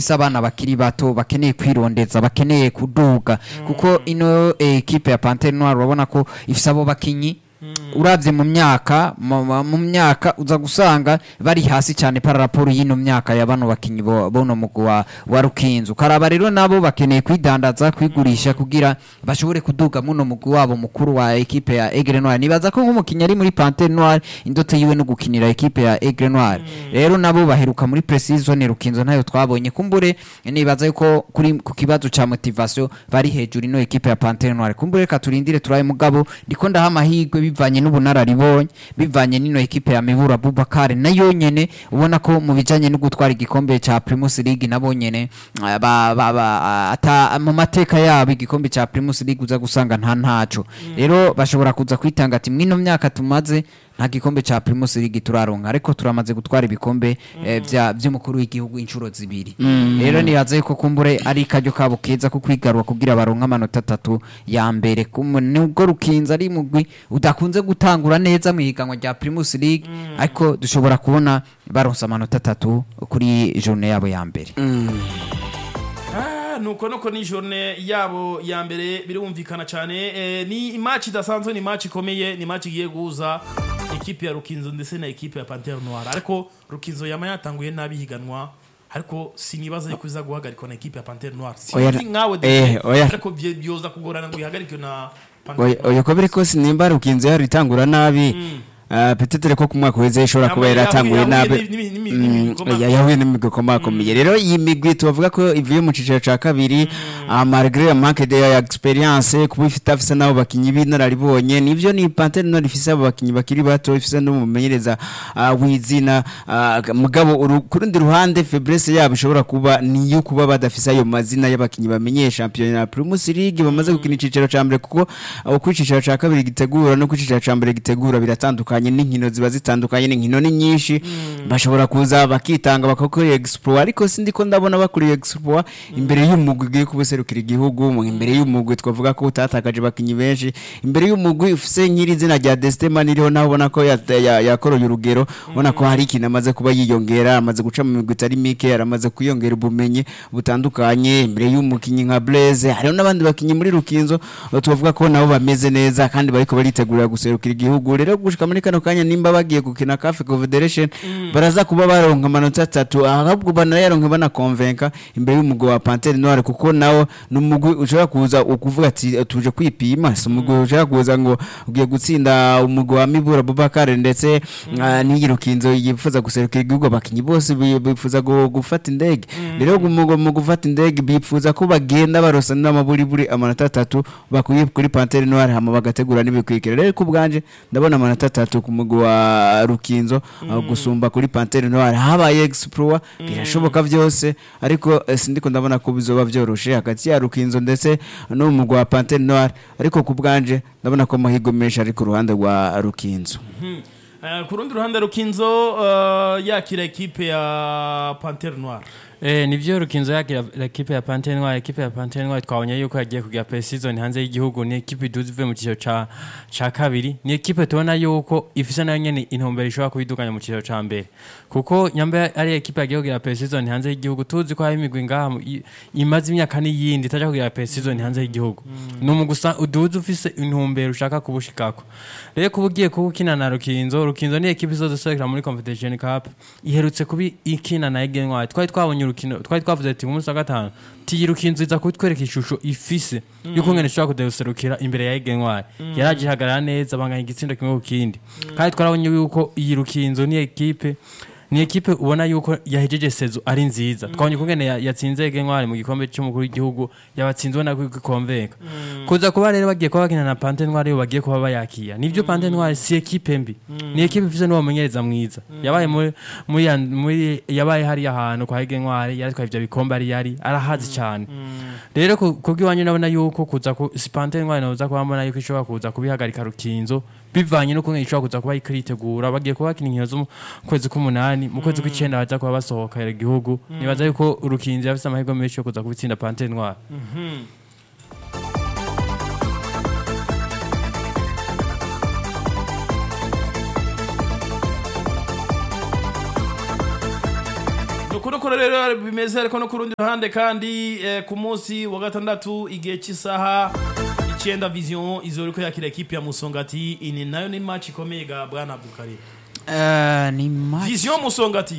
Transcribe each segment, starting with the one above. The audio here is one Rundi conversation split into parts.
ifise abana bakiri bato bakeneye kwirondeza bakeneye kuduga kuko ino eh, ekipe ya Panthère Noire urabona ko ifise abo bakinyi uravye mu myaka mu- mu mu myaka uza gusanga bari hasi cyane para raporo y'ino myaka ya bano bakinyi bo- bono mugwi wa, wa Rukinzo karaba rero nabo bakeneye kwidandaza kwigurisha kugira bashobore kuduga muno mugwi wabo mukuru wa ekipe ya Aigle Noire nibaza ko nk'umukinyi ari muri Panthère Noire indoto yiwe no gukinira ekipe ya Aigle Noire rero nabo baheruka muri pre-season Rukinzo ntayo twabonye kumbure nibaza yuko kuri ku kibazo ca motivation bari hejuru ino ekipe ya Panthère Noire kumbure reka turindire turaye mugabo ndiko ndaha amahirwe bivanye n'ubunararibonye bivanye n'ino ekipe ya Mibura Abubakar nayo nyene ubona ko mu bijanye no gutwara igikombe ca Primus League nabo nyene ah, ba, ba, ba, ata mu mateka yabo igikombe ca Primus League uza gusanga nta ntaco rero bashobora kuza kwitanga ati mwino myaka tumaze nta gikombe ca Primus League turaronka ariko turamaze gutwara ibikombe eh, vya vy'umukuru w'igihugu inshuro zibiri rero nibaza yuko kumbure ari karyo kabo keza ko kwigarura kugira baronke amanota atatu ya mbere Kumu- nubwo rukinza ari mugwi udakunze gutangura neza mu higanwa rya Primus League ariko dushobora kubona baronse amanota atatu kuri journée yabo ya mbere Ah, nuko nuko ni journée yabo ya mbere birumvikana cyane eh, ni match idasanzwe ni match ikomeye ni match igiye guhuza ekipe ya Rukinzo ndetse na ekipe ya Panthère Noire ariko Rukinzo yama yatanguye nabi higanwa ariko sinibaza yuko iza guhagarikwa na ekipe ya Panthère Noire Oya, sinzi nkawe eh, Dede, oya. ariko bye- byoza kugorana ngo ihagarikwe na Panthère Oya- Noire. oya ko biri kose nimba rukinze yari itangura nabi ah, petetere ko ku mwaka uheze ishobora kuba Yahuye- yaratanguye yahuye nabi n'imi- n'imi- Mm, n'imigwi ikomeye. ya- yahuye n'imigwi ikomakomeye rero iyi migwi tubavuga ko ivuye mu ciciro ca kabiri ah, malgré manque de experience kuba ifite afise n'abo bakinyi b'inararibonye nivyo ni Panthère Noire ifise abo bakinyi bakiri bato ifise n'umumenyereza ah, w'izina ah, mugabo uru- ku rundi ruhande faiblesse yabo ishobora kuba niyo kuba badafise ayo mazina y'abakinyi bamenyeye championnat ya Primus League bamaze gukina iciciro ca mbere kuko abo ku iciciro ca kabiri gitegura no ku iciciro ca mbere gitegura biratandukanye n'inkino ziba zitandukanye n'inkino ni nyinshi bashobora kuza bakitanga bakakora exploit ariko sindi ko ndabona bakora exploit imbere y'umugwi ugiye kubuserukira igihugu mu- imbere y'umugwi twavuga ko utatakaje bakinyi benshi imbere y'umugwi ufise nk'iri zina rya Destema niriho naho ubona ko ya- ya- yakoroye urugero ubona ko hari ikintu amaze kuba yiyongera amaze guca mu migwi itari mike yaramaze kwiyongera ubumenyi butandukanye imbere y'umukinyi nka Blaise hariho n'abandi bakinyi muri Rukinzo eh, tubavuga ko nabo bameze neza kandi bariko baritegurira guserukira igihugu rero gushika muri kano kanya nimba bagiye gukina CAF Confederation baraza kuba baronka amanota atatu ahubwo banayaronka banakonvenka imbere y'umugwi wa Panthère Noire kuko nawo ni umugwi ushobora kuza ukuvuga ati tuje kwipima si umugwi ushobora kuza ngo ugiye gutsinda umugwi wa Mibura Bubakar ndetse ah, n'iyi Rukinzo yifuza guserukira igihugu abakinyi bose bi- bifuza gu- gufata indege rero umugwi mu gufata indege bifuza ko bagenda barosa n'amaburiburi amanota atatu bakuye kuri Panthère Noire hama bagategura n'ibikwikira rero ku bwanje ndabona amanota atatu ku mugwi wa Rukinzo ah, gusumba kuri Panthère Noire habaye exploit birashoboka byose ariko eh, sindiko ndabona ko bizoba byoroshe hagati ya Rukinzo ndetse no mu mugwi wa Panthère Noire ariko ku bwanje ndabona ko amahirwe menshi ari ku ruhande rwa Rukinzo Eh, ku rundi ruhande Rukinzo eh, yakira ekipe ya Panthère Noire Eh, nivyo rukinzo yakira ekipe ya Panthère Noire ekipe ya Panthère Noire twabonye yuko yagiye kugira pre-season hanze y'igihugu ni ekipe iduze ivuye mu ciciro ca ca kabiri ni ekipe tubona yuko ifise nayo nyene intumbero ishobora kubiduganya mu ciciro ca mbere kuko nyamba ari ekipe yagiye kugira pre-season hanze y'igihugu tuzi ko hari imigwi ngaha mu- i- imaze imyaka n'iyindi itaja kugira pre-season hanze y'igihugu ni umugusa uduze ufise intumbero ushaka kubushikako rero kuba ugiye kuba ukina na rukinzo rukinzo ni ekipe izoduserukira muri confederation cup iherutse kuba ikina na Aigle Noire twari twabonye urukino twari twavuze ati ku munsi wa gatanu tiyi rukinzo iza kutwereka ishusho ifise yuko ngene ishobora kuduserukira imbere ya Aigle Noire yaraje ihagarara neza banganya igitsindo kimwe ku kindi kandi twarabonye yuko iyi rukinzo ni ekipe ni ekipe ubona yuko yahejeje sezo ari nziza twabonye kungene ya- yatsinze Aigle Noire mu gikombe cy'umukuru w'igihugu yabatsinze ubona ko ikonveka kuza kuba rero bagiye kuba bakina na Panthère Noire yo bagiye kuba bayakiya nivyo Panthère Noire si ekipe mbi ni ekipe ifise n'uwo mumenyereza mwiza yabaye muri muri ya- muri yabaye hari ahantu kwa Aigle Noire yaritwaye ivyo bikombe ari yari arahazi cyane rero ku- kubw'iwanyu nabona yuko kuza ku si Panthère Noire noza kuba mbona yuko ishobora kuza kubihagarika rukinzo bivanye no kungene ishobora kuza kuba ikiritegura bagiye kuba bakina inkino zo mu kwezi k'umunani mu kwezi kw'icenda baza kuba basohokera igihugu nibaza yuko urukinzo yafise amahirwe menshi yo kuza kubitsinda Panthère Noire nuko nuko nuko rero bimeze ariko no ku rundi ruhande kandi eh, ku munsi wa gatandatu igihe cy'isaha icyenda vision izoriko yakira ekipi ya musongati ini nayo ni match ikomeye ga bwana abdulkarim Eh, ni match vision musongati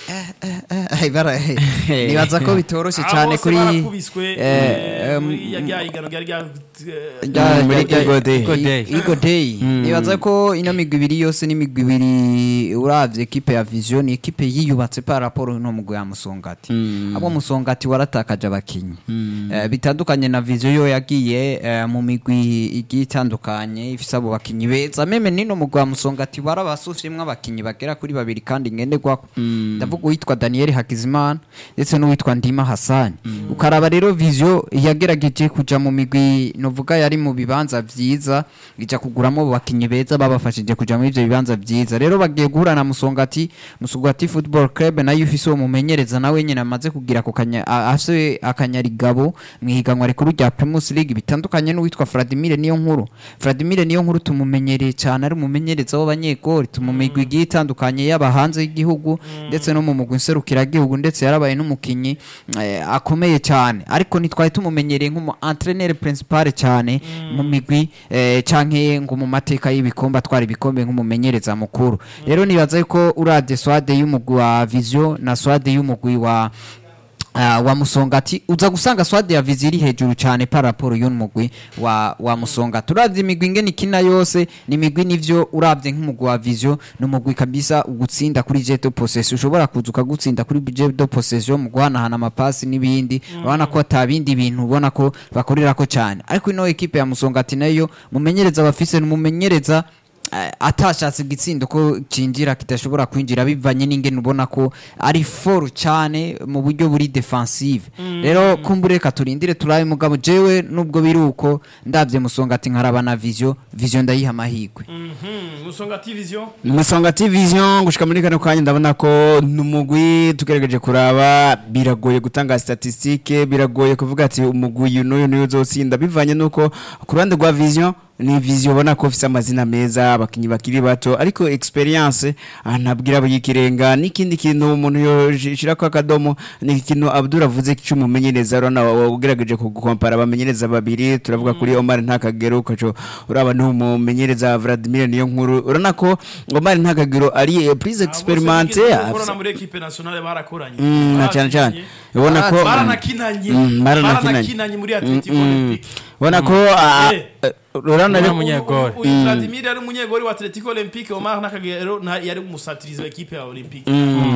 Eh, bara- nibaza ko bitoroshye Abo cyane bose kuri barakubiswe eh, eh, em, muri ya rya higano ryari rya eh, rya- muri rya- Eagle Day. Eagle Day. Eagle Day. nibaza ko ino migwi ibiri yose n'imigwi ibiri uravye ekipe ya vision ni ekipe yiyubatse par rapport no mugwi ya musongati abo musongati waratakaje abakinyi Eh, bitandukanye na vision yo yagiye eh, mu migwi igiye itandukanye ifise abo bakinyi beza meme nino mugwi wa musongati warabasufyemwo abakinyi bagera kuri babiri kandi ngenderwako ndavuga uwitwa daniel hakizimana ndetse n'uwitwa ndima hasani ukaraba rero vision yagerageje kuja mu migwi novuga yari mu bibanza vyiza ija kuguramo abo bakinyi beza babafashije kuja muri ivyo bibanza vyiza rero bagiye guhura na musongati musongati football club nayo ifise uwo mumenyereza nawe nyene amaze kugira ako kanya a- afise akanyarigabo mu ihiganwa rikuru rya primus league bitandukanye n'uwitwa vladimir niyo nkuru vladimir niyo nkuru tumumenyereye cyane ari umumenyereza w'abanyegori tumumigwi igiye itandukanye yaba hanze y'igihugu ndetse no mu mugwi nserukiragihugu ndetse yarabaye n'umukinyi eh, akomeye cyane ariko ntitwari tumumenyereye nk'umu entraîneur principal cyane mu migwi eh, canke ngo mu mateka y'ibikombe atwara ibikombe nk'umumenyereza mukuru rero nibaza yuko uravye swade y'umugwi wa vision na swade y'umugwi wa Uh, wa musongati uza gusanga swade ya vizi iri hejuru cyane par rapport y'uno mugwi wa, wa musongati uravye imigwi ingene ikina yose ni imigwi nivyo uravye nk'umugwi wa vision ni umugwi kabisa ugutsinda kuri jet de possession ushobora kuza ukagutsinda kuri jet de possession mu guhanahana amapasi n'ibindi urabona ko ata bindi bintu ubona ko bakorerako cyane ariko ino ekipe ya musongati nayo mumenyereza bafise ni umumenyereza eh, atashatse igitsindo ko cinjira kidashobora kwinjira bivanye n'ingene ubona ko ari foru cyane mu buryo buri defensive rero kumbure reka turindire turabe mugabo jewe nubwo biri uko ndavye musongati nkaraba na vision vision ndayiha amahirwe mhm, musongati vision Musonga Vision gushika muri kano kanya ndabona ko numugwi tugerageje kuraba biragoye gutanga statistique biragoye kuvuga ati umugwi uyu n'uyu n'uyu uzotsinda bivanye nuko ku ruhande rwa Vision ni Vision ubona ko ufise amazina meza abakinyi bakiri bato ariko experience ah, ntabwira yikirenga n'ikindi kintu umuntu yoshira ko akadomo ni ikintu Abdul avuze cy'umumenyereza urabona ugerageje kugukompara abamenyereza babiri turavuga kuri Omar Ntakagero ukaco uraba n'umumenyereza Vladimir niyo nkuru urabona ko Omar Ntakagero ari eh, prise experimente korana muri equipe nationale barakoranye Mm, na cyane cyane ubona ko baranakinanye Mm, baranakinanye. baranakinanye muri atletico Mm, olympique ubona ko ah, Eh. eh, urabona Uriya rero munyegori. uyu Vladimir yari umunyegori wa atletico olympique omar nakagero na- yari umusatirizi wa equipe ya olympique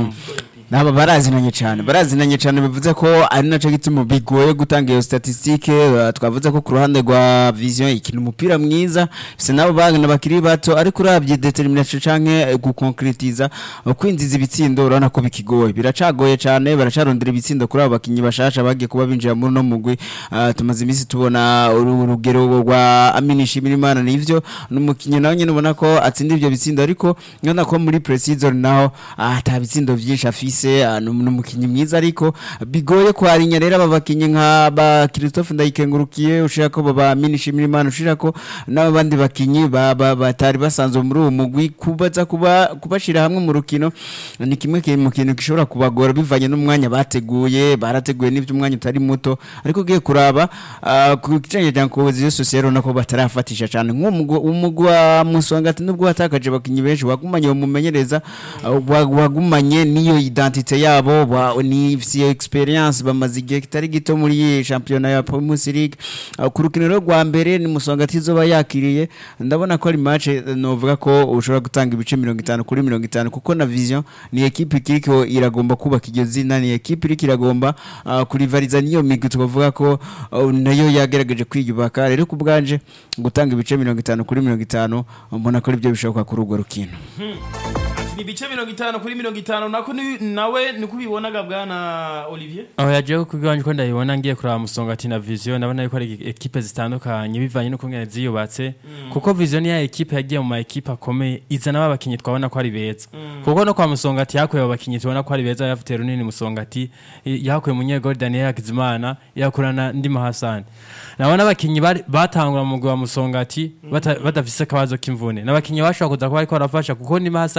naba barazinanye cyane barazinanye cyane bivuze ko ari naco gituma bigoye gutanga iyo statistique uh, twavuze ko ku ruhande rwa vision ikina umupira mwiza bise nabo bana bakiri bato ariko urabye determination canke eh, gukonkretiza uh, kwinjiza ibitsindo urabona ko bikigoye biracagoye cyane baracarondera ibitsindo kuri abo bakinyi bashasha bagiye kuba binjira muri no mugwi uh, tumaze iminsi tubona uru- urugero rwa Amini Shimirimana nivyo n'umukinyi nawe nyene ubona ko atsinda ivyo bitsindo ariko nkana ko muri pre-season naho ah, ata bitsindo vyinshi afise ah, ni umukinyi mwiza ariko bigoye kwarinya rero aba bakinyi nka ba Christophe Ndayikengurukiye ushira ko baba Amini Shimirimana ushira ko n'abandi bakinyi ba- ba- batari basanzwe muri uwo mugwi kubaza kuba kubashira hamwe mu rukino ni kimwe ki- mu kintu gishobora kubagora bivanye n'umwanya bateguye barateguye n'ivyo umwanya utari muto ariko ugiye kuraba ah, ku kijanye cya cohesion sociale urabona ko batarafatisha cyane nk'umugwi wa musongati nubwo watakaje abakinyi benshi wagumanye bamumenyereza ah, wa- wagumanye n'iyo identite yabo wa- ni ifise experience bamaze igihe kitari gito muri iyi shampiyona ya Primus League Ah, ku rukino rwo rwa mbere ni musongati izoba yakiriye ndabona ko ari match eh, novuga ko ushobora gutanga ibice mirongo itanu kuri mirongo itanu kuko na vision ni ekipe ikiriko iragomba kubaka iryo zina ni ekipe iriko iragomba ah, kurivariza niyo migwi tukavuga ko ah, nayo yagerageje kwiyubaka rero ku bwanje gutanga ibice mirongo itanu kuri mirongo itanu mbona ko aribyo bishoboka kuri urwo rukino Ati ni ibice mirongo itanu kuri mirongo itanu nako ni- nawe niko ubibonaga bwana olivier aho yagiye kubwanje ko ndabibona ngiye kuraba musongati na vision ndabona yuko ari ekipe zitandukanye bivanye n'uko ngene ziyubatse kuko vision ya ekipe yagiye mu ma ekipe akomeye izana abakinyi twabona ko ari beza kuko no kwa musongati yakuye abo bakinyi tubona ko ari beza yafite runini musongati i- yakuye munyegori Daniel Hakizimana yakurana ndi Mahasani nabona abakinyi bari- batangura mu mugwi wa musongati bata- badafise akabazo k'imvune n'abakinyi bashobora kuza kuba ariko barafasha kuko ndi Mahasani yatsinze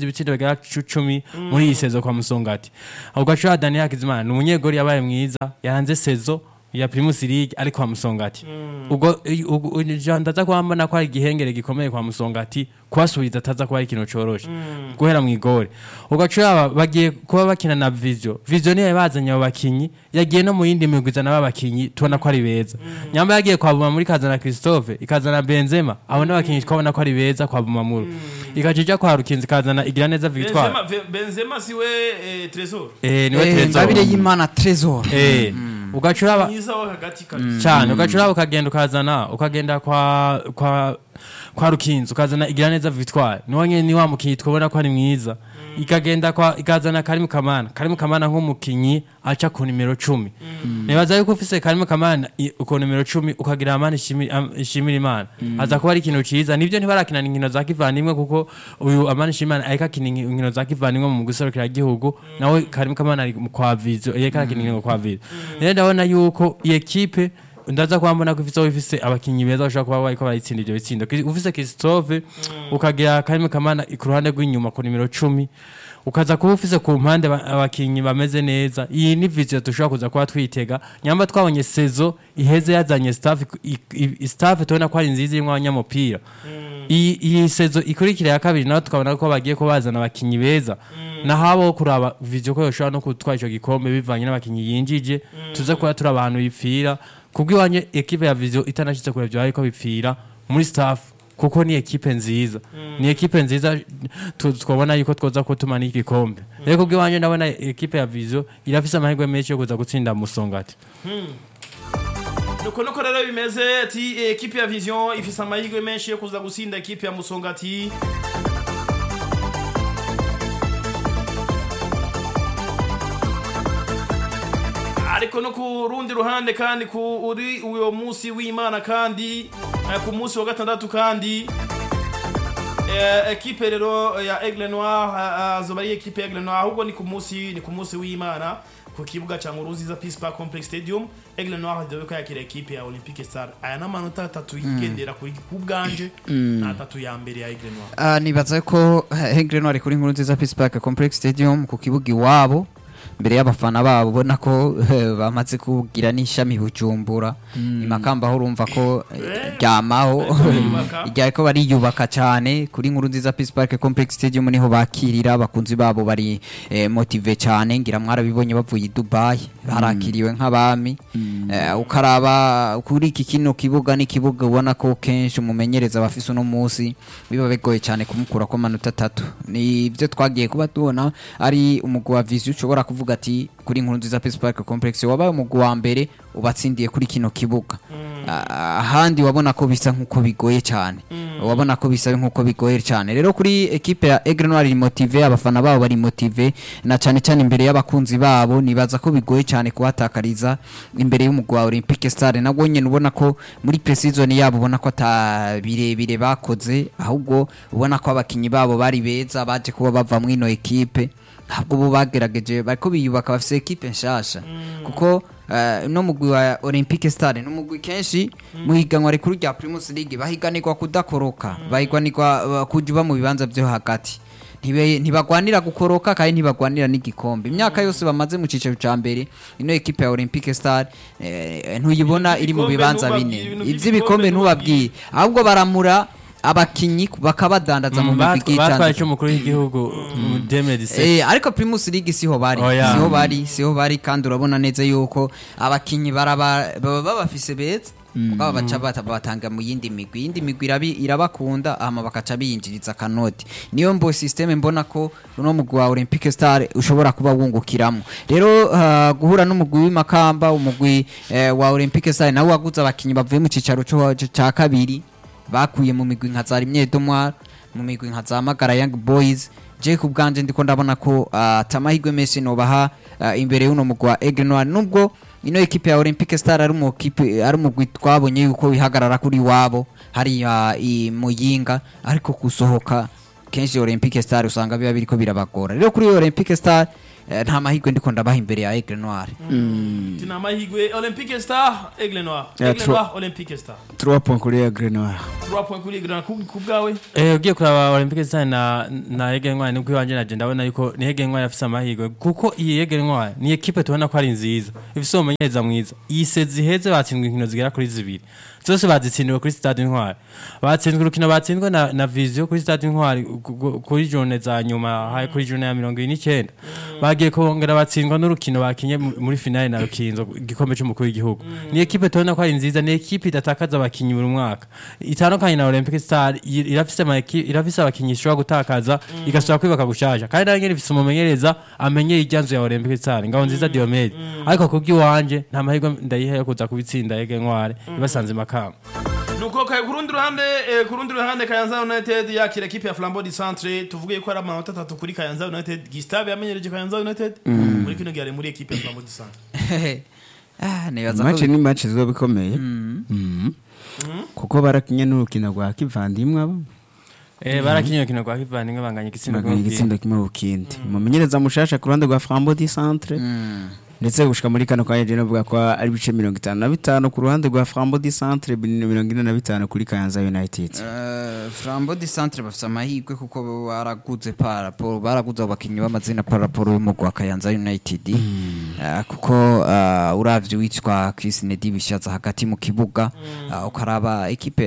ibitsindo bigera cu- cumi muri iyi sezo kwa musongati ubwo ashobora daniel hakizimana ni umunyegori yabaye mwiza yaranze sezo ya primus league ari kwa musongati ubwo i- ubwo- u- ja- ndaza kuba mbona ko ari igihengere gikomeye kwa musongati kubasubiza ataza kuba ari ikintu coroshe guhera mu igore ugacura bagiye kuba bakina na vision vision niyo bazanye abo bakinyi yagiye no mu yindi migwi izana b'abakinyi tubona ko ari beza nyamba yagiye kwa Bumamuru ikazana Christophe ikazana Benzema abo ni abakinyi twabona ko ari beza kwa Bumamuru ikaja ija kwa Rukinzi ikazana Igiraneza Victoire Benzema, Ve- Benzema siwe eh, Tresor eh niwe Eh, Trezor Ngabire y'Imana Trezor eh ugacura ba- mwiza wo hagati kabisa cyane ugacura ukagenda ukazana ukagenda kwa kwa kwa rukinzi ukazana igiraneza victoire niwo nyene ni wa mukinyi twabona ko ari mwiza ikagenda kwa ikazana karimu kamana karimu kamana nk'umukinyi aca ku nimero cumi nibaza yuko ufise karimu kamana i- ku nimero cumi ukagira amani ishimi- am- ishimira imana aza kuba ari ikintu ciza nivyo ntibarakina inkino za kivandimwe kuko uyu amani ishimira imana ariko akina inki- inkino za kivandimwe mu guserukira igihugu nawe karimu kamana ari mu kwa vizo yariko arakina inkino kwa vizo rero ndabona yuko iyi ekipe ndaza kuba mbona ko ifise aho ifise abakinyi beza bashobora kuba bariko barayitsinda ivyo bitsindo Ki- ufise Christophe ukagira Karime Kamana ku ruhande rw'inyuma ku nimero cumi ukaza kuba ufise ku mpande ba- abakinyi bameze neza iyi ni vision dushobora kuza kuba twitega nyamba twabonye sezo iheze yazanye staff i- i- staff tubona ko ari nziza irimwo abanyamupira iyi iyi sezo ikurikira ya kabiri naho tukabona ko bagiye ko bazana abakinyi beza naho kuraba vision ko yoshobora no gutwara ico gikombe bivanye n'abakinyi yinjije tuze kuba turi abantu bipfira kubw'iwanye ekipe ya vision itanashitse kure vyo ariko bipfira muri staff kuko ni ekipe nziza ni ekipe nziza tu- twabona yuko twoza kutuma n'iki gikombe rero kubw'iwanje ndabona ekipe ya vision irafise amahirwe menshi yo kuza gutsinda musongati nuko nuko rero bimeze ati ekipe ya vision ifise amahirwe menshi yo kuza gusinda ekipe ya musongati ariko no ku rundi ruhande kandi ku uri uyo munsi w'imana kandi eh, ku munsi wa gatandatu kandi eh, ekipe rero ya Aigle Noir eh, azoba ari ekipe ya Aigle Noir ahubwo ni ku munsi ni ku munsi w'imana ku kibuga cha Nguruziza Peace Park Complex Stadium Aigle Noir izobe ko yakira ekipe ya Olympique Star aya n'amanota atatu yigendera kuri ku bwanje na atatu ya mbere ya Aigle Noir Ah, nibaza ko Hengre no ari kuri nkuru nziza Peace Park Complex Stadium ku kibuga iwabo mbere y'abafana babo ubona ko eh, bamaze kugira n'ishami bujumbura imakamba aho urumva ko eh, ryamaho bariyubaka. ryariko bariyubaka cyane kuri nkuru nziza Peace Park Complex Stadium niho bakirira abakunzi babo bari eh, motive cyane ngira mwarabibonye bavuye i Dubai barakiriwe nk'abami Eh, ukaraba kuri iki kino kibuga ni kibuga ubona ko kenshi umumenyereza bafise uno munsi biba bigoye cyane kumukura ko amanota atatu ni ibyo twagiye kuba tubona ari umugwi wa vision ushobora kuvuga ati kuri nkuru nziza Peace Park Complex wabaye umugwi wa mbere ubatsindiye kuri kino kibuga Ah, ahandi wabona ko bisa nk'uko bigoye cyane wabona ko bisa nk'uko bigoye cyane rero kuri ekipe ya Aigle Noir iri motive abafana babo bari motive na cyane cyane imbere y'abakunzi babo nibaza ko bigoye cyane kuhatakariza imbere y'umugwi wa Olympique Star nabwo nyine ubona ko muri pre-season yabo ubona ko ata birebire bakoze ahubwo ubona ko abakinyi babo bari beza baje kuba bava mu ino ekipe ntabwo bo bagerageje bariko biyubaka bafise ekipe nshasha kuko eh, no mugwi wa Olympique Star no mugwi kenshi mu higanwa rikuru rya Primus League bahiganirwa kudakoroka bahiganirwa uh, kujuba mu bibanza byo hagati Ntibe- ntibagwanira gukoroka kandi ntibagwanira n'igikombe imyaka yose bamaze mu cicaro ca mbere ino ekipe ya Olympique Star eh, ntuyibona iri mu Ibikombe bibanza ntubabwire, bine ibintu ivy'ibikombe vy'ibikombe ntubabwiye ahubwo baramura abakinyi bakabadandaza mu migwi batwaye itandukanye icyo umukuru w'igihugu mu demedise Eh, ariko Primus League siho bari Oya. siho bari siho bari kandi urabona neza yuko abakinyi baraba baba babafise beza mugabo baca bata- batanga mu yindi migwi yindi migwi irabi- irabakunda hama bakaca biyinjiriza akanoti niyo mbo systeme mbona ko uno mugwi wa Olympique Star ushobora kuba wungukiramo rero ah, guhura n'umugwi w'imakamba umugwi eh, wa Olympique Star nawe waguze abakinyi bavuye mu cicaro co- ca kabiri bakuye mu migwi nka za rimwe domwara mu migwi nka za magara young boys je ku bwanje ndiko ndabona ko ah, atamahirwe menshi nobaha ah, imbere y'uno mugwi wa Aigle Noir nubwo ino ekipe ya Olympique Star ari mu kipe ari umugwi twabonye yuko wihagarara kuri wabo hariya i Muyinga ariko kusohoka kenshi Olympique Star usanga biba biriko birabagora rero kuri Olympique Star eh, nta mahirwe ndiko ndabaha imbere ya Aigle Noir tuna amahirwe olympique star aigle noir Yeah, aigle true. noir olympique star 3 points kuri Aigle Noir 3 points kuri aigle noir ku ku bwawe Eh, ugiye kuraba olympique stade na na Ege Ntwari nibwo iwanje naje ndabona yuko ni Ege Ntwari afise amahirwe kuko iyi Ege Ntwari ni ekipe tubona ko ari nziza ifise umumenyereza mwiza iyi sezi iheze batsindwa inkino zigera kuri zibiri zose bazitsindiwe kuri stade Ntwari batsinzwe urukino batsinzwe na, na Visio kuri stade Ntwari ku- ku- kuri jone za nyuma hari kuri jone ya mirongo ine n'icyenda bagiye kongera batsindwa n'urukino bakinye mu- muri finale na Rukinzo igikombe cy'umukuru w'igihugu ni ekipe tubona ko ari nziza ni ekipe idatakaza abakinyi buri mwaka itandukanye na Olympic Star i- irafise ama eki- irafise abakinyi ishobora gutakaza igasubira kwibaka gushasha kandi nayo nyene ifise umumenyereza amenyeye iryanzu ya Olympic Star ngabo nziza Diomede ariko kubw'iwanje nta mahirwe ndayiha yo kuza kubitsinda Ege Ntware ibasanze makamba nuko kaya ku rundi ruhande eh, ku rundi ruhande Kayanza United yakira equipe ya Flambeau du Centre tuvuge ko ari amanota atatu kuri Kayanza United Gustave yamenyereje Kayanza United muri kino gihe ari muri equipe ya Flambeau du Centre Ah, nibaza match ko ni match ziba bikomeye Mhm. kuko barakinye n'urukino rwa kivandimwe abo eh barakinye urukino rwa kivandimwe banganya igitsindo baganya kumwe igitsindo kimwe ku kindi umumenyereza mushasha ku ruhande rwa Flambeau du Centre ndetse gushika muri kano kanya je novuga ko ari ibice mirongo itanu na bitanu ku ruhande rwa Flambeau du Centre mirongo ine na bitanu kuri Kayanza United Eh, Flambeau du Centre bafite amahirwe kuko baraguze paraporo baraguze abakinnyi b'amazina paraporo y'umugwi wa Kayanza United Eh, kuko eh, uravye witwa Chris Nedi bishaza hagati mu kibuga eh, ukaraba ekipe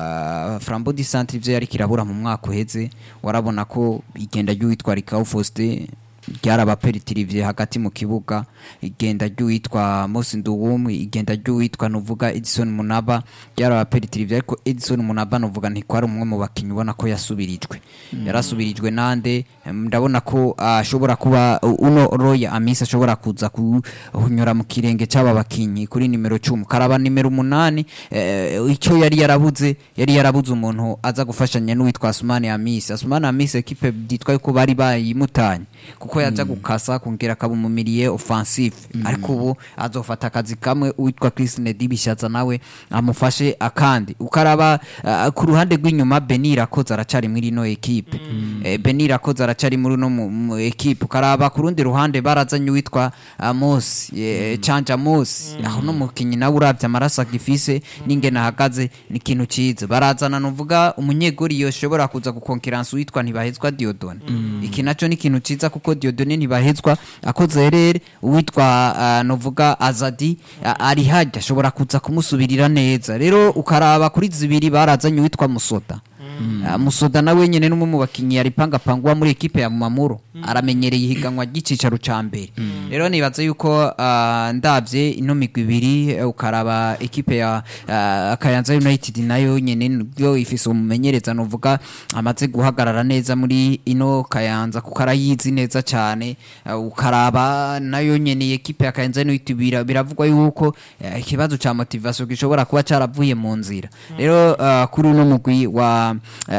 ya Flambeau du Centre ivyo yari kirabura mu mwaka uheze warabona ko igenda ry'uwitwa Rikau Faustin ryarabaperitiriviye hagati mu kibuga igenda ry'uwitwa Mose Nduwum igenda ry'uwitwa nuvuga Edison Munaba ryarabaperitiriviye ariko Edison Munaba nuvuga ntikwari umwe mu bakinnyi ubona ko yasubirijwe yarasubirijwe nande em, ndabona ko ashobora kuba uh, uno Roya Amisa ashobora kuza kunyura mu kirenge cy'aba bakinnyi kuri nimero 10 karaba nimero umunani eh, icyo yari yarabuze yari yarabuze umuntu aza gufashanya n'uwitwa Asmani Amisa Asmani Amisa equipe ditwa ko bari bayimutanye kuko yaza gukasa kongera akaba umumiriye offensive ariko ubu azofata akazi kamwe uwitwa Chris Nedi bishaza nawe amufashe akandi ukaraba uh, ku ruhande rw'inyuma Benir akoze aracari muri ino equipe eh, Benir akoze aracari muri no mu mu equipe ukaraba ku rundi ruhande barazanye uwitwa Amos eh, Chanja Amos aho no mukinyi nawe uravye amaraso agifise n'ingene ahagaze ni ikintu ciza barazana nuvuga umunyegori yoshobora kuza gukonkiransa uwitwa ntibahezwa Diodone iki naco ni ikintu ciza kuko Diodone ntibahezwa akoze rere uwitwa uh, nuvuga Azadi uh, ari hajya ashobora kuza kumusubirira neza rero ukaraba kuri zibiri barazanye uwitwa Musoda Uh, musoda nawe nyene n'umwe mu bakinyi yari pangapangwa muri ekipe ya Mamuro aramenyereye ihiganwa ry'icicaro ca mbere rero nibaza yuko uh, ndavye ino migwi ibiri eh, ukaraba ekipe ya uh, Kayanza United nayo nyene yo ifise umumenyereza nuvuga amaze guhagarara neza muri ino Kayanza kuko arayizi neza cyane uh, ukaraba nayo nyene ekipe ya Kayanza United bira- biravugwa yuko eh, ikibazo ca motivation gishobora kuba caravuye mu nzira rero uh, kuri uno mugwi wa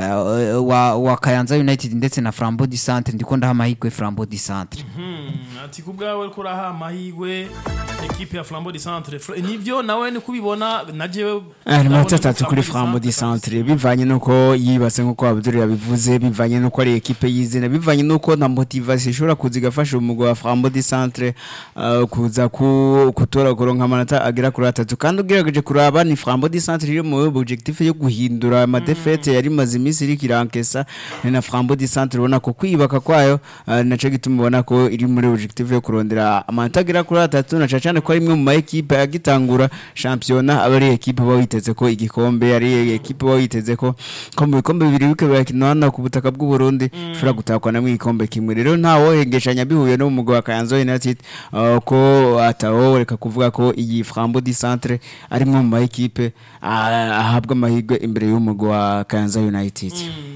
uh, wa, wa Kayanza United ndetse na Flambeau du Centre ndiko ndaha amahirwe Flambeau du Centre Hmm, ati ku bwawe ko uraha amahirwe equipe ya Flambeau du Centre Fra- nivyo nawe ni kubibona na jewe Ah, ni ndabona manota ko atatu kuri Flambeau du Centre bivanye nuko yibatse nkuko Abdul yabivuze bivanye nuko ari ekipe yizina bivanye nuko na motivation ishobora kuza igafasha umugwi wa Flambeau du Centre uh, kuza ku kutora kuronka amanota agera kuri atatu kandi ugerageje kuraba ni Flambeau du Centre iri mu objectif yo guhindura amadefete yari maze iminsi iri kirankesa ni na Flambeau du Centre ubona ko kwibaka kwayo uh, naco gituma ubona ko iri muri objectif yo kurondera amanota agera kuri atatu na cyane ko ari imwe mu ma ekipe agitangura shampiyona aba ari ekipe uba witeze ko igikombe ari ekipe uba witeze ko ko mu bikombe bibiri bike birakina hano ku butaka bw'u Burundi ushobora gutakwa namwe igikombe kimwe rero nta wohengeshanya bihuye no mu mugwi wa Kayanza United uh, ko atawo reka kuvuga ko iyi Flambeau du Centre ari imwe mu ma ekipe ah, ahabwa amahirwe imbere y'umugwi wa Kayanza United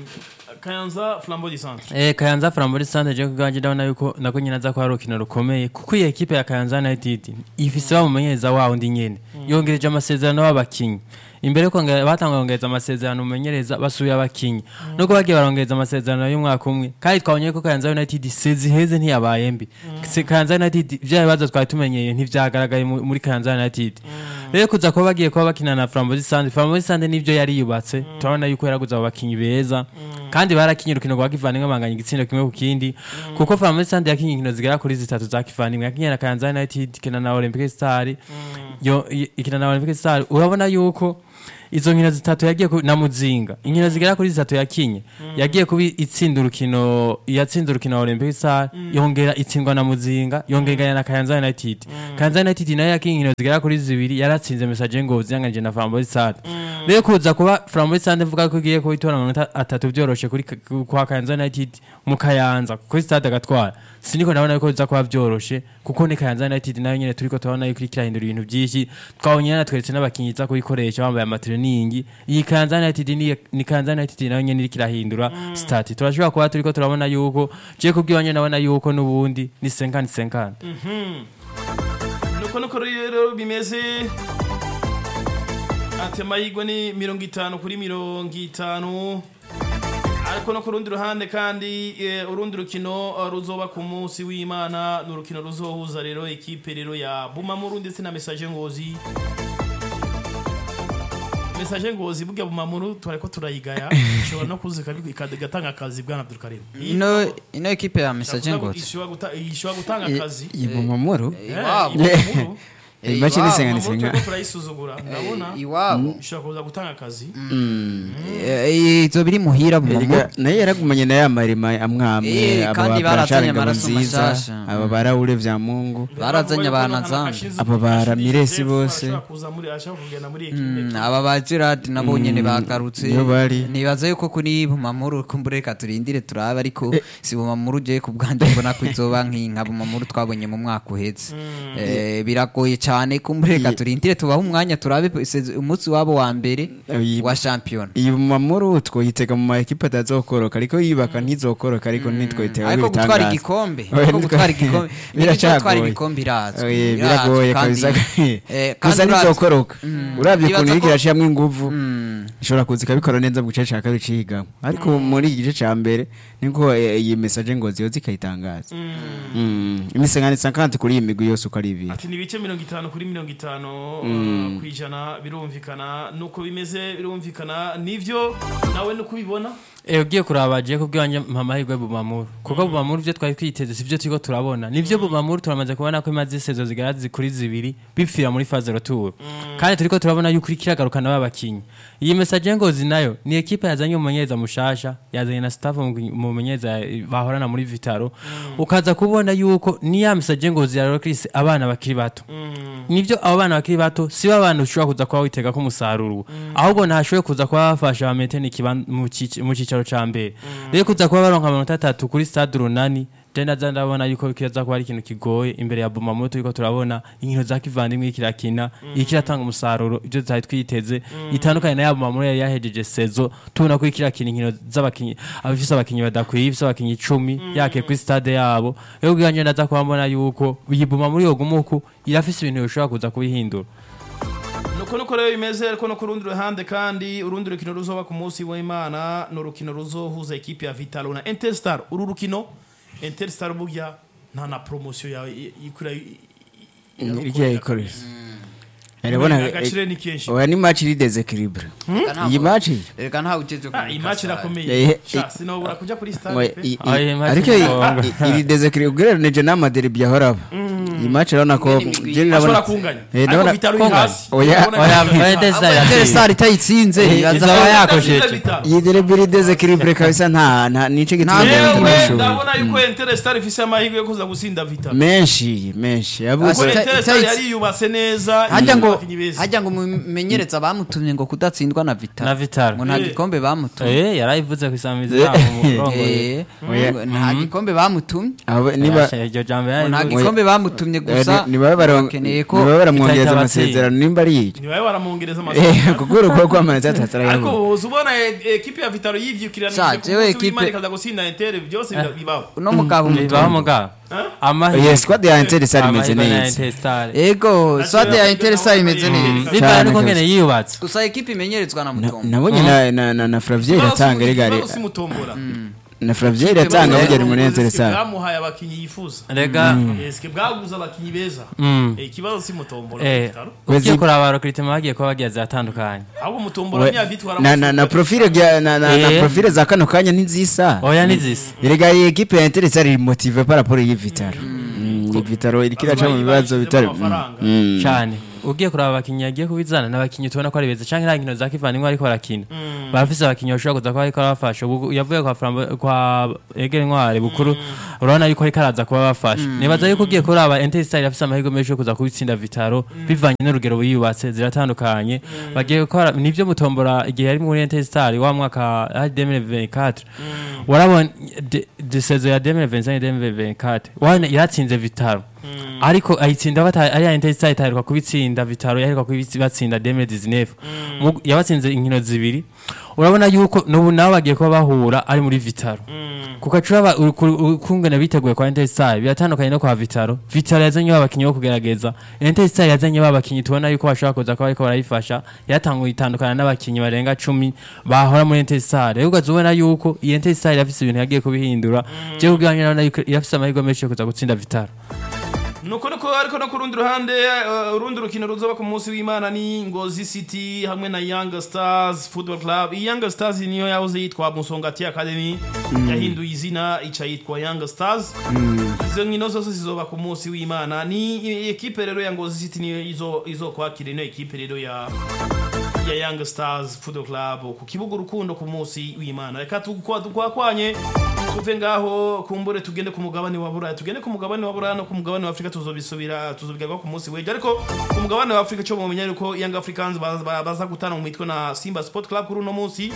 Kayanza Flambeau du Centre Eh, Kayanza Flambeau du Centre je kuganje ndabona yuko nako nyina za ko hari urukino rukomeye kuko iyi ekipe ya Kayanza United ifise bamumenyereza wawo ndi nyene yongereje amasezerano y'abakinyi imbere yuko nge- batanguye kongereza amasezerano umenyereza basuye abakinyi nuko bagiye barongereza amasezerano y'umwaka umwe kandi twabonye ko Kayanza United sezi heze ntiyabaye mbi Se- Kayanza United vya bibazo twari tumenyeye ntivyagaragaye mu- muri Kayanza United rero kuza kuba bagiye kuba bakina na Flambeau Sande Flambeau Sande nivyo yari yubatse turabona yuko yaraguze abo bakinyi beza kandi barakinye urukino rwa kivandimwe banganya igitsindo kimwe ku kindi kuko Flambeau Sande yakinye inkino zigera kuri zitatu za kivandimwe yakinye na Kayanza United ikina na Olympic Star yo i- ikina na Olympic Star urabona yuko izo nkino zitatu yagiye ku- na muzinga inkino zigera kuri zitatu yakinye yagiye kuba itsinda urukino yatsinze urukino wa Olympic Star yongera itsindwa na muzinga yongera iganya na Kayanza United Kayanza United nayo yakinye inkino zigera kuri zibiri yaratsinze Message Ngozi yanganije na Flambeau Star rero kuza kuba Flambeau Star mvuga ko igiye kubitora amanota atatu byoroshe kuri ka- kwa Kayanza United mu Kayanza kuri stade agatwara siniko ndabona yuko biza kuba byoroshe kuko ni Kayanza United nayo nyene turiko turabona yuko iriko irahindura ibintu byinshi twabonye natweretse n'abakinyi iza kubikoresha bambaye amatreningi iyi Kayanza United ni, ni Kayanza United nayo nyene iriko irahindura stati turashobora kuba turiko turabona yuko je kubwibanye nabona yuko n'ubundi ni 50 50 nuko nuko rero bimeze ati amahirwe ni mirongo itanu kuri mirongo itanu ariko no ku rundi ruhande kandi eh, urundi rukino eh, ruzoba ku munsi w'imana ni urukino ruzohuza rero ekipe rero ya bumamuru ndetse na mesaje ngozi mesaje ngozi burya bumamuru twariko turayigaya ishobora no kuza ikabi- ikad- igatanga akazi bwana abdulkarim ino ino ekipe ya message ngozi ishobora guta- ishobora gutanga akazi ibumamuru Eh, iwabo. ibumamuru. Eh, imashini iwabo. isengana Bumamuru isenga turiko turayisuzugura ndabona iwabo ishobora kuza gutanga akazi Eh, izo biri muhira mu Erega nayo yaragumanye na ya marima amwamwe Eh, aba kandi ba barazanye Ngabo amaraso nziza mashasha. aba baraure vya Mungu Barazanye abanazambe. Aba ba Ramirez bose. Mm, aba ba Gerard nabo nyene bagarutse niyo bari. nibaza yuko kuri bumamuru kumbure reka turindire turabe ariko si bumamuru je ku bwanjye mbona ko izoba nk'inka bumamuru twabonye mu mwaka uheze Eh, biragoye cyane kumbure reka turindire tubahe umwanya turabe sez- umunsi wabo wa mbere Iyi- wa shampiyona iyi bumamuru twoyitega mu ma ekipe atazokoroka ariko yibaka ntizokoroka ariko nitwoyitega ariko gutwara ibitangaza. igikombe Oya, ariko nitwa- gutwara igikombe Biracagoye. gutwara igikombe irazwi Oye, irazwi biragoye kandi- kabisa eh, kandi gusa uravye- ntizokoroka uravye Nibaza ukuntu iriko ko- irashiramo inguvu Mm. ishobora kuza ikabikora neza mu gice ca kabiri cihiganwa ariko muri iki gice ca mbere niko eh, iyi message ngo ziyoza ikayitangaza Mm. imisengani sankante kuri iyi migwi yose uko ari ibiri ati ni ibice mirongo itanu kuri mirongo itanu uh, ku ijana birumvikana nuko bimeze birumvikana nivyo nawe nuko ubibona Eh ugiye kuraba je kubwibanje amahirwe bumamuru kuko bumamuru byo twari twiteze sivyo turiko turabona nivyo bumamuru turamaze kubona ko imaze isezo zigera kuri zibiri bipfira muri phase retour kandi turiko turabona yuko iri kiragarukana babakinyi iyi message ngozi nayo ni equipe yazanye umumenyereza mushasha yazanye na staff mu mumenyereza bahorana muri Vitaro ukaza kubona yuko ni ya message ngozi ya Chris abana bakiri bato nivyo abo bana bakiri bato si ba bana ushobora kuza kuba witega ko umusaruro ahubwo ntashobora kuza kuba bafasha bameteni mu cici- mu cicaro ca mbere rero kuza kuba baronka amanota atatu kuri stade runani je naza ndabona yuko kiza kuba ari ikintu kigoye imbere ya bumamoto turiko turabona inkino za kivandimwe ikirakina ikiratanga umusaruro ivyo tutari twiteze itandukanye na ya bumamoto yari yahejeje sezo tubona ko ikirakina inkino z'abakinyi abafise abakinyi badakwiye ifise abakinyi icumi yake kuri stade yabo rero ubwanje ndaza kuba mbona yuko iyi bumamoto yogumuku irafise ibintu bishobora kuza kubihindura nuko nuko rero bimeze ariko no ku rundi ruhande kandi urundi rukino ruzoba ku munsi w'imana ni urukino ruzohuza ekipe ya vitalo na interstar uru rukino interstar burya nta na promosiyo yawe ikura iryo yayikorera urabona agaciro ni kenshi oya ni match iri desequilibre iyi match reka ntawe ugeze Ah, iyi match Eh, irakomeye eh, Sha, sinobura kuja kuri Oya, stade pe. i- i- Ah, iyi match ariko ni i- ngombwa. i- iri desequilibre ugereranije n'amaderbi yahoraba iyi match urabona ko Imigwi je ashobora ndabona kunganya Eh, ariko ndabona- vitalo iri kunganya. hasi Oya, Urabona oya, ko- Fred Star Ah, yatsinze. star itayitsinze Eh, ibaza izaba ko- yakosheje. Vitalo, Vitalo. iyi derbi iri desequilibre kabisa nta nta nico gituma Nta- Dortmund yewe ishobora. ndabona yuko interstar ifise amahirwe yo kuza gusinda vitalo menshi menshi yabuze kuko Ita- interstar ita- yari yubatse neza hajya ifise ngo abakinyi beza. hajya ngo mumenyereza bamutumye ngo kudatsindwa na Vital Na Vital. ngo nta Eh. gikombe bamutumye Eh, yarayivuze ku isamizi yabo mu murongo Eh, Oya. ngo nta gikombe bamutumye Abo- niba iryo jambo ngo nta yarayivuze gikombe bamutumye bonyene gusa nibabe bakeneye ko baramwongereza itahita amasezerano nimba ari iki ntibabe baramuongereza Eh, amasezerano kuko urukuko rw'amanota atatu ariko arayabuze uzi ubona e- ekipe ya vitaro yivyukiranije Sa, ku jewe munsi ekipe- w'imana ikaza gusinda intere byose bira- bibaho uno mugabo bibaho umutondo mugabo Huh? amahirwe yes squad ya Inter sari imeze amahirwe na neza Interestare. ego swade ya Ati- interesa imeze Mm. neza bivanye Cyane nuko kabisa. ngene yiyubatse gusa ekipe imenyerezwa na Na- mutombo nabonye na- na na na Flavien iratanga rigari Ikibazo si mutombora na Flavien iratanga burya ari muri Inter Eske sari bwamuhaye abakinyi yifuza rega eske bwaguze abakinyi beza Mm. Eh, ikibazo si mutombora eh Vitaro. ugiye Wezi- kuraba abarokiritema bagiye kuba bagiye ziratandukanye ahubwo mutombora We- ntiyavitwara na na na profile gya- na na na Eh. profile za kano kanya ntizisa oya nizisa erega iyi equipe ya Inter sari iri motive par rapport y'i Vitaro Mm, iyi Vitaro iriko iraca mu bibazo bitari amafaranga. Mm. cyane ugiye kuraba abakinnyi yagiye kubizana n'abakinnyi tubona ko ari beza cyangwa nta nkino za kivandimwe ariko barakina barafise abakinnyi bashobora kuza kuba ariko barabafasha ubu yavuye kwa Flambo- kwa egere ntwari bukuru urabona yuko ariko araza kuba bafasha nibaza yuko ugiye kuraba Interstar irafise amahirwe menshi yo kuza kubitsinda Vitaro bivanye n'urugero biyubatse ziratandukanye bagiye gukora nivyo mutombora igihe yari muri Interstar wa mwaka ari 2024 warabona de, de saison ya 2025 2024 wana yaratsinze Vitaro ariko ayitsinda bata ari Interstar itaheruka kubitsinda Vitaro yaheruka kubibatsinda 2019 Mu- yabatsinze inkino zibiri urabona yuko n'ubu nabo bagiye kuba bahura ari muri Vitaro kuko acuraba ukungana biteguye kwa Interstar biratandukanye no kwa Vitaro Vitaro yazanye abakinyi bo kugerageza Interstar yazanye babakinyi tubona yuko bashobora kuza kuba ariko barayifasha yatanguye itandukana n'abakinyi barenga 10 bahora muri Interstar rero ukazubona yuko iyi Interstar irafise ibintu yagiye kubihindura je ubwanyu nabona yuko irafise amahirwe menshi yo kuza gutsinda Vitaro nuko nuko ariko no ku rundi ruhande eh, urundi rukino ruzoba ku munsi w'imana ni ngozi city hamwe na young stars football club iyi young stars niyo yahoze yitwa musongati academy yahinduye izina ica yitwa young stars izo nkino zose zizoba ku munsi w'imana ni i- ekipe rero ya ngozi city niyo izo izokwakira ino ekipe rero ya ya young stars football club ku kibuga urukundo ku munsi w'imana reka tukwa- tukwakwanye tuve ngaho kumbure tugende ku mugabane wa buraya tugende ku mugabane wa buraya no ku mugabane wa afurika tuzobisubira tuzobigaruka ku munsi w'ejo ariko ku mugabane wa afurika cyo mumenya yuko young africans baza- ba- baza gutana mu mitwe na simba sport club kuri uno munsi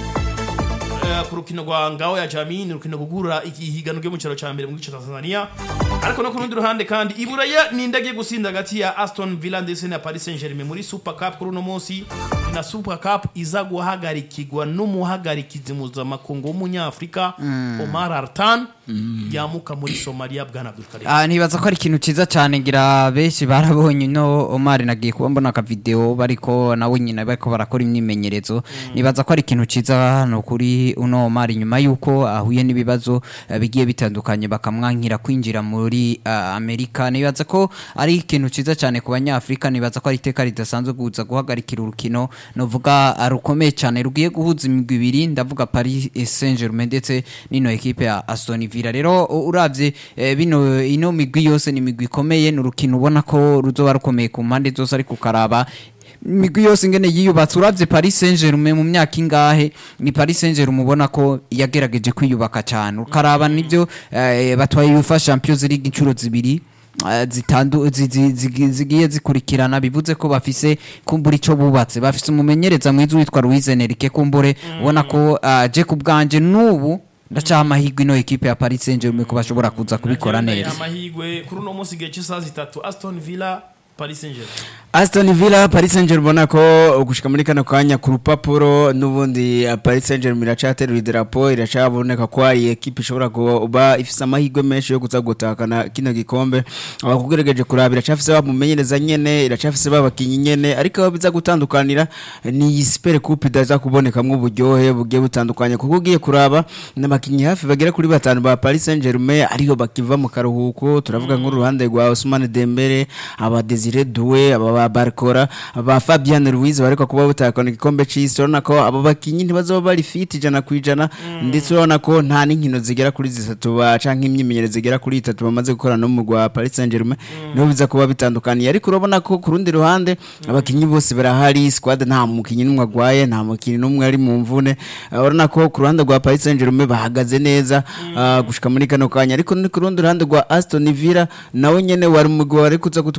Eh, ku rukino rwa ngao ya jamii ni urukino rugurura ihiganwa ryo mu cyaro cya mbere mu gice cya tanzania ariko no ku rundi ruhande kandi iburaya ni indagiye gusinda hagati ya aston villa ndetse na paris saint germain muri super cup kuri uno munsi ni na super cup iza guhagarikirwa n'umuhagarikizi mpuzamakungu w'umunyafurika omar artan yamuka muri somalia bwana abdulkarim Ah, ntibaza ko ari ikintu ciza cyane ngira benshi barabonye no Omar nagiye kuba mbona aka video bariko nawe nyine bariko barakora imyimenyerezo nibaza ko ari ikintu ciza hano kuri uno Omar nyuma yuko ahuye n'ibibazo eh, bigiye bitandukanye bakamwankira kwinjira muri ah, Amerika nibaza ko ari ikintu ciza cyane ku banyafrika nibaza ko ari iteka ridasanzwe kuza guhagarikira urukino novuga ah, rukomeye cyane rugiye guhuza imigwi ibiri ndavuga Paris Saint-Germain ndetse n'ino ekipe ya Aston Villa rero u- uravye eh, bino ino migwi yose ni imigwi ikomeye ni urukino ubona ko ruzoba rukomeye ku mpande zose ariko ukaraba imigwi yose ingene yiyubatse uravye Paris Saint-Germain mu myaka ingahe ni Paris Saint-Germain ubona ko yagerageje kwiyubaka cyane ukaraba nivyo eh, batwaye UEFA Champions League inshuro zibiri eh, zitandu zi- zi- zi- zigiye zikurikirana bivuze ko bafise kumbura ico bubatse bafise umumenyereza mwiza witwa Luis Enrique kumbure ubona ko ah, je ku bwanje n'ubu ndacaha amahirwe ino ekipe ya Paris Saint-Germain ko bashobora kuza kubikora Nagiye neza amahirwe kuri uno munsi igihe cy'isaha zitatu aston villa paris saint germain Aston Villa Paris Saint-Germain ubona ko gushika muri kano kanya ku rupapuro n'ubundi uh, Paris Saint-Germain iracaterura idarapo iracaboneka ko ari ekipe ishobora kuba ifise amahirwe menshi yo kuza gutakana kino gikombe abakugerageje kuraba iracafise bamumenyereza nyene iracafise babakinyi nyene ariko aho biza gutandukanira ni iyi Super Coupe idaza kubonekamwo uburyohe bugiye butandukanye kuko ugiye kuraba n'abakinyi hafi bagera kuri batanu ba Paris Saint-Germain ariyo bakiva mu karuhuko turavuga nk'uruhande rwa Ousmane Dembele aba Desire Doué aba ba Barcola aba Fabian Ruiz bariko kuba butakana igikombe c'isi urabona ko abo bakinyi ntibazoba bari fit ijana ku ijana ndetse urabona ko nta n'inkino zigera kuri zitatu ba canke imyimenyerezo zigera kuri itatu bamaze gukorana n'umugwi wa Paris Saint-Germain niho biza kuba bitandukaniye ariko urabona ko ku rundi ruhande abakinyi bose barahari squad nta mukinyi n'umwe agwaye nta mukinyi n'umwe ari mu mvune Uh, urabona ko ku ruhande rwa Paris Saint-Germain bahagaze neza uh, gushika muri kano kanya ariko ni ku rundi ruhande rwa Aston Villa nawe nyene wari umugwi wari kuza kutwereka cana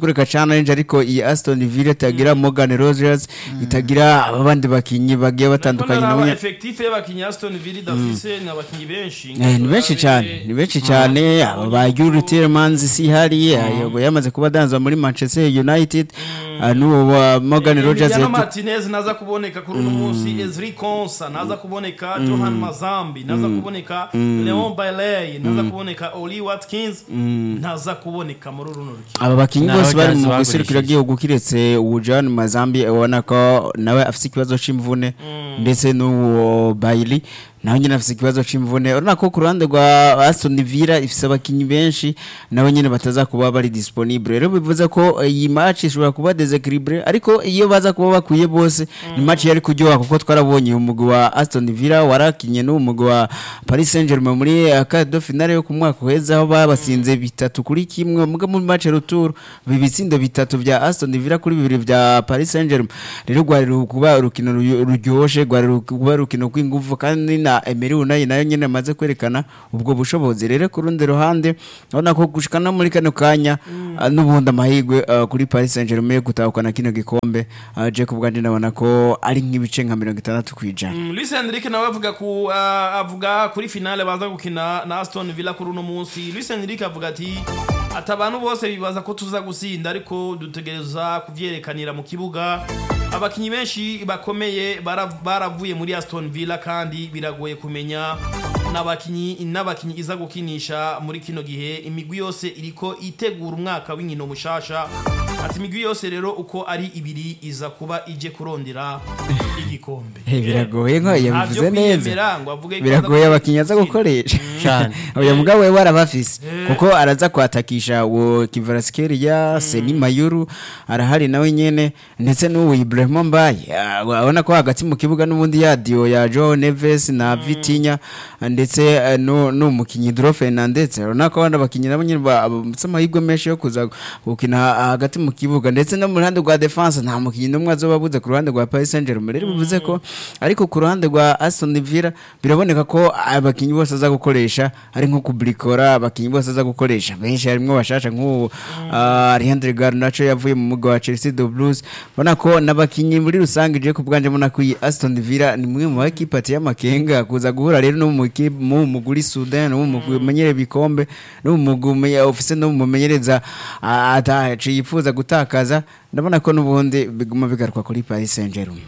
narinje ariko iyi Aston Villa itagira Morgan Rogers itagira abandi bakinyi bagiye batandukanye nabo nabo nyene- effectif y'abakinyi Aston Villa idafise ni abakinyi benshi Eh, ni benshi cyane ni benshi cyane aba ba Yuri Tielemans si hari ayo yamaze kuba danzwa muri Manchester United ah, n'uwo wa Morgan Rogers Emiliano yatu- Martinez naza kuboneka kuri uno munsi Ezri Konsa naza kuboneka Johan Mazambi naza kuboneka Leon Bailey naza kuboneka Oli Watkins naza kuboneka muri runo rukino aba bakinyi Na bose bari Rogers mu bagurishije. giserukiro gihugu kiretse Ujan Mazambi ubona ko nawe afite ikibazo c'imvune ndetse n'uwo Bailey nawe nyine afite ikibazo c'imvune urabona ko ku ruhande rwa Aston Villa ifise abakinyi benshi nawe nyine bataza kuba bari disponible rero bivuze ko iyi match ishobora kuba desequilibre ariko iyo baza kuba bakwiye bose ni match yari kuryoha kuko twarabonye umugwi wa Aston Villa warakinye n'uwo mugwi wa Paris Saint-Germain muri eh, quart de finale yo ku mwaka uheze aho babasinze bitatu kuri kimwe muga muri match retour bibitsindo bitatu vya Aston Villa kuri bibiri vya Paris Saint-Germain rero rwari ru- kuba urukino ruyo- ruryoshe rwari ru- kuba urukino rw'inguvu kandi na Emery Unai nayo nyene amaze kwerekana ubwo bushobozi rero ku rundi ruhande urabona ko gushikana muri kano kanya ah, n'ubundi amahirwe ah, kuri Paris Saint-Germain yo gutahukana kino gikombe ah, Jacob bwanje ndabona ko ari nk'ibice nka mirongo itandatu kwijana Mm, Luis Enrique nawe avuga ku uh, avuga kuri finale baza gukina na Aston Villa kuri uno munsi Luis Enrique avuga ati ati abantu bose bibaza ko tuza gusinda ariko dutegereza kuvyerekanira mu kibuga abakinyi benshi bakomeye bara- baravuye muri Aston Villa kandi biragoye kumenya n'abakinyi n'abakinyi iza gukinisha muri kino gihe imigwi yose iriko itegura umwaka w'inkino mushasha ati imigwi yose rero uko ari ibiri iza kuba ije kurondera igikombe Eh, biragoye nko yabivuze Ntabyo neza kwiyemera ngo avuge ko biragoye aza abakinnyi aza gukoresha Cyane. uyu mugabo we warabafise kuko araza kwatakisha uwo Kivaraskhelia Seni Mayuru arahari nawe nyene ndetse n'uwo Ibrahim Mbaye Ah, urabona ko hagati mu kibuga n'ubundi yadio ya Joe Neves na Vitinha ndetse eh, nu- n'umukinyi Dro Fernandez urabona ko abandi bakinyi nabo nyene ba- bafise amahirwe menshi yo kuza gukina hagati mu kibuga ndetse no mu ruhande rwa defense nta mukinyi n'umwe azoba abuze ku ruhande rwa Paris Saint-Germain rero bivuze ko ariko ku ruhande rwa Aston Villa biraboneka ko abakinyi bose aza gukoresha ari nko kubrikora abakinyi bose aza gukoresha benshi harimwo bashasha nk'uwo ah, Alejandro Garnacho yavuye mu mugwi wa Chelsea the Blues ubona ko n'abakinyi muri rusange je ku bwanje mbona ko iyi Aston Villa ni mwe mu bakipe ateye amakenga kuza guhura rero no mu kipe mu muguri Sudan no mu mugwi umenyere bikombe no mu mugwi umenye- ofise no mu menyereza ah, ataci yifuza gutakaza ndabona ko n'ubundi biguma bigaruka kuri Paris Saint-Germain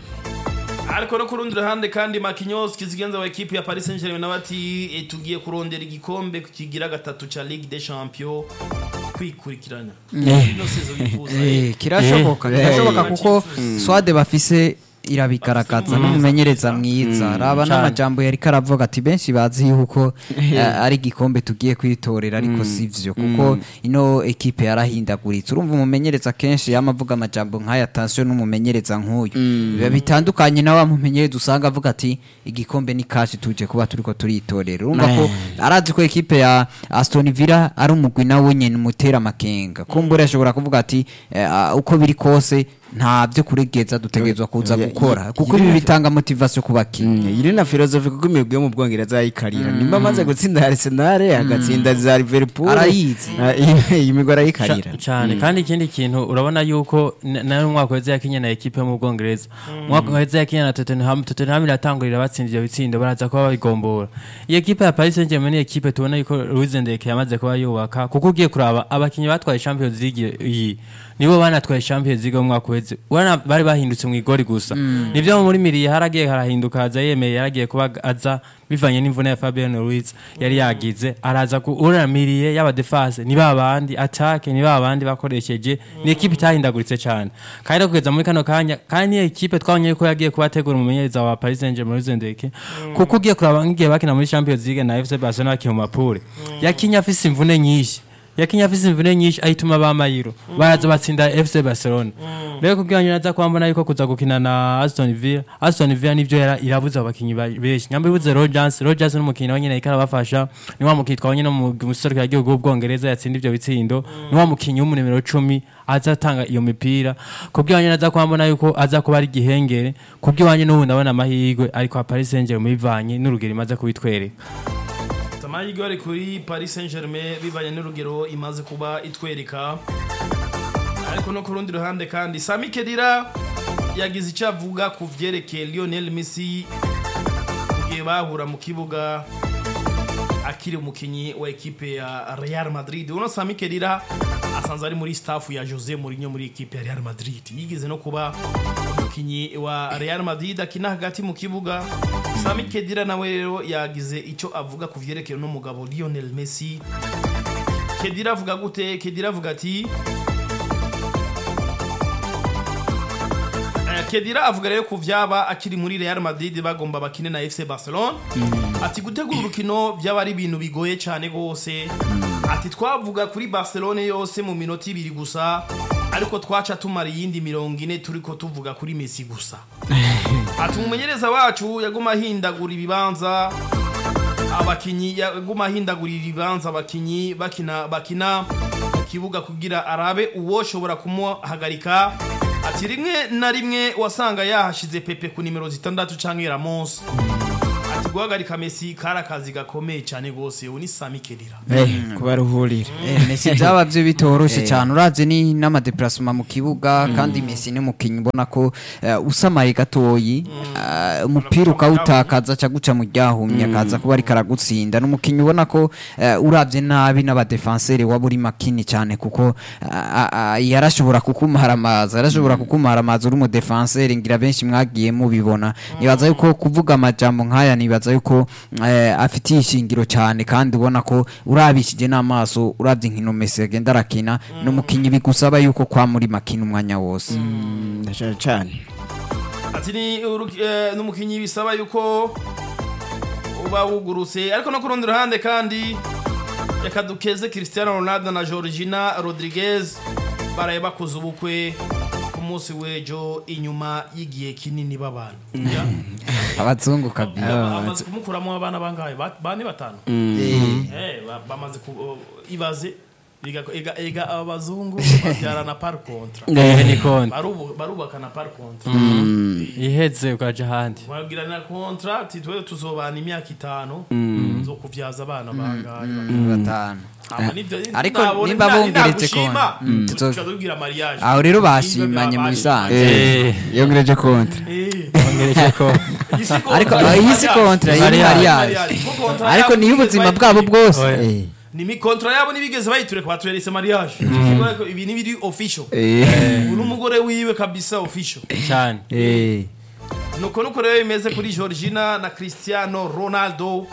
ariko no ku rundi ruhande kandi Marquinhos kizigenza wa ekipi ya Paris Saint-Germain nawe ati "Eh, tugiye kurondera igikombe kigira gatatu ca Ligue des Champions kwikurikirana ino sezo bifuza Eh, kirashoboka kirashoboka kuko swade bafise irabigaragaza n'umumenyereza mwiza raba Cane. n'amajambo yari karavuga ati benshi bazi yuko eh, ari igikombe tugiye kwitorera ariko sivyo kuko ino ekipe yarahindaguritse urumva umumenyereza kenshi yama avuga amajambo nk'aya atasiyo n'umumenyereza nk'uyu biba bitandukanye na wa mumenyereza usanga avuga ati igikombe ni kashi tuje kuba turiko turitorera urumva ko arazi ko ekipe ya Aston Villa ari umugwi nawe nyene umutera amakenga kumbura ashobora kuvuga ati eh, ah, uko biri kose nta byo kuregeza dutegerezwa kuza Ya- gukora ya- kuko ibi bitanga motivation ku bakinnyi iri na filozofi kuko imigwi yo mu bwongereza ayikarira nimba amaze gutsinda Arsenal agatsinda za Liverpool Arayizi. Ah, iyi- iyi migwi arayikarira Ca- cyane kandi ikindi kintu urabona yuko n- nawe umwaka weze yakinye na ekipe yo mu bwongereza umwaka weze yakinye na Tottenham Tottenham iratangurira batsinda ibyo bitsindo baraza kuba babigombora iyi ekipe ya Paris Saint-Germain ni ekipe tubona yuko Luis Enrique yamaze kuba yubaka kuko ugiye kuraba abakinnyi batwaye Champions League iyi nibo banatwaye Champions League mu mwaka weze urabona bari bahindutse mu igori gusa nivyo muri miriye haragiye harahinduka haza yemeye yaragiye kuba aza bivanye n'imvune ya Fabian Ruiz yari yagize araza kuramiriye yaba defense ni babandi attack ni babandi bakoresheje ni ekipe itahindaguritse cyane kandi no kugeza muri kano kanya kandi ni ekipe twabonye ko yagiye kubategura umumenyereza wa Paris Saint-Germain Luis Enrique kuko ugiye kuraba ngiye bakina muri Champions League na FC Barcelona bakina mu mapure yakinye afise imvune nyinshi yakinye afise imvune nyinshi ahituma bamayiro baraza batsinda FC Barcelona rero kubwira naza kwambona yuko kuza gukina na Aston Villa Aston Villa nivyo yara irabuza abakinyi ba- benshi nyamba ibuze Rogers Rogers n'umukinyi nawe nyene ikara bafasha ni wa mukinyi twabonye no mu musoro ya gihugu bwongereza yatsinda ivyo bitsindo ni wa mukinyi w'umu nimero 10 azatanga iyo mipira kubwira naza kwambona yuko aza kuba ari gihengere kubwira n'ubu ndabona amahirwe ariko a Paris Saint-Germain bivanye n'urugero imaze kubitwereka amahirwe ari kuri Paris Saint-Germain bivanye n'urugero imaze kuba itwereka ariko ariko no ku rundi ruhande kandi sami kedira yagize icyo avuga ku byerekeye lionel messi igihe bahura mu kibuga akiri umukinnyi wa ekipe ya real madrid uno sami kedira asanzwe ari muri staff ya jose mourinho muri ekipe ya real madrid yigeze no kuba umukinnyi wa real madrid akina hagati mu kibuga sami kedira nawe rero yagize icyo avuga ku byerekeye n'umugabo lionel messi kedira avuga gute kedira avuga ati Eh, kedira avuga rero ku vyaba akiri muri real madrid bagomba bakine na fc barcelona ati gutegura urukino byaba ari ibintu bigoye cyane rwose ati twavuga kuri barcelona yose mu minota ibiri gusa ariko twaca tumara iyindi mirongo ine turiko tuvuga kuri messi gusa ati umumenyereza wacu yaguma ahindagura ibibanza abakinyi yaguma ahindagurira ibibanza abakinyi bakina bakina mu kibuga kugira arabe uwoshobora kumuhagarika ati rimwe na rimwe wasanga yahashize pepe ku nimero zitandatu canke ramos ati guhagarika messi kari akazi gakomeye cyane rwose ubu ni sami kedira kubaruhurira Eh, Messi byaba byo bitoroshye cyane uravye ni n'amadeplacement mu kibuga kandi Messi ni umukinnyi ubona ko eh, usamaye gatoyi eh, umupira ukawutakaza ca guca mu ryahumye akaza kuba ariko aragutsinda ni umukinnyi ubona ko eh, uravye nabi n'abadefenseri waba uri makini cyane kuko ah, ah, yarashobora kukumara amazi yarashobora kukumara amazi uri umudefenseri ngira benshi mwagiye mubibona nibaza yuko kuvuga amajambo nk'aya nibaza yuko eh, afitiye ishingiro cyane kandi ubona ko urabishije n'amaso urabye inkino Messi agenda arakina ni umukinnyi bigusaba yuko kwa muri makina umwanya wose ndashaka cyane ati ni uru- eh, n'umukinnyi bisaba yuko uba wugurutse ariko no ku rundi ruhande kandi reka dukeze cristiano ronaldo na georgina rodriguez baraye bakoze ubukwe ku munsi w'ejo inyuma y'igihe kinini b'abantu Ya. abazungu kabisa Ya, bamaze kumukuramo abana bangahe Ba- bane batanu Eh, ba- bamaze ku o, ibaze Ega- ega- ega aba bazungu babyarana par contra Eh, ni konti Barubu- barubakana par contra iheze ukaja ahandi bagirana kontra ati twe tuzobana imyaka itanu zo kubyaza abana bangahe batanu Aba nibyo- Ariko ntabone- nimba nta- bongeretse ntagushima, konti, mm, tuca tuzo- tubwira mariage aho rero Nimba bashimanye mu byabaye. bisanzwe Eh, yongereje konti Eh, ongereje ko iyi si kontra, ariko iyi iyi si mariage. kontra iyi ni Mariage. mariage Mariage. Kuko kontra ariko yabo niyo ntibigeze ubuzima bayitureka. bwabo bwose Oya. eh. ni mi kontra yabo ntibigeze bayitureka batweretse mariage ibi ni biri official ubu n'umugore wiwe kabisa official cyane Eh, nuko nuko rero bimeze kuri georgina na cristiano ronaldo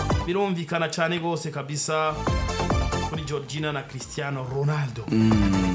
birumvikana cyane rwose kabisa kuri georgina na cristiano ronaldo